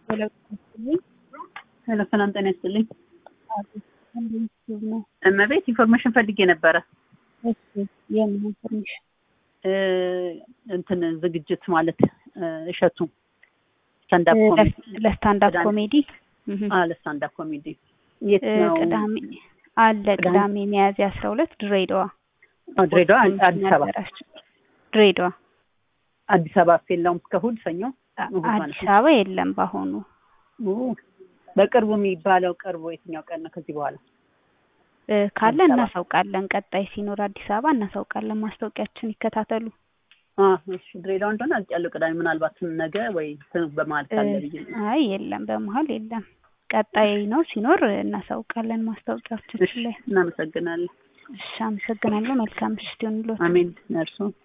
ሄሎ ሰላም ጤና ይስጥልኝ። እመቤት ኢንፎርሜሽን ፈልጌ ነበረ። የምን ኢንፎርሜሽን? እንትን ዝግጅት ማለት እሸቱ ስታንዳፕ ኮሜዲ ለስታንዳፕ ኮሜዲ ለስታንዳፕ ኮሜዲ የት ነው? ቅዳሜ አለ ቅዳሜ ሚያዝያ አስራ ሁለት ድሬዳዋ ድሬዳዋ አዲስ አበባ ድሬዳዋ አዲስ አበባ የለውም እስከ እሑድ ሰኞ አዲስ አበባ የለም በአሁኑ በቅርቡ የሚባለው ቅርቡ የትኛው ቀን ነው ከዚህ በኋላ ካለ እናሳውቃለን ቀጣይ ሲኖር አዲስ አበባ እናሳውቃለን ማስታወቂያችን ይከታተሉ እሺ ድሬዳዋ እንደሆነ አውቄያለሁ ቅዳሜ ምናልባት ነገ ወይ በመሀል ካለ ብዬ አይ የለም በመሀል የለም ቀጣይ ነው ሲኖር እናሳውቃለን ማስታወቂያዎቻችን ላይ እናመሰግናለን እሺ አመሰግናለሁ መልካም ምሽት ይሁንልዎት አሜን እርሶ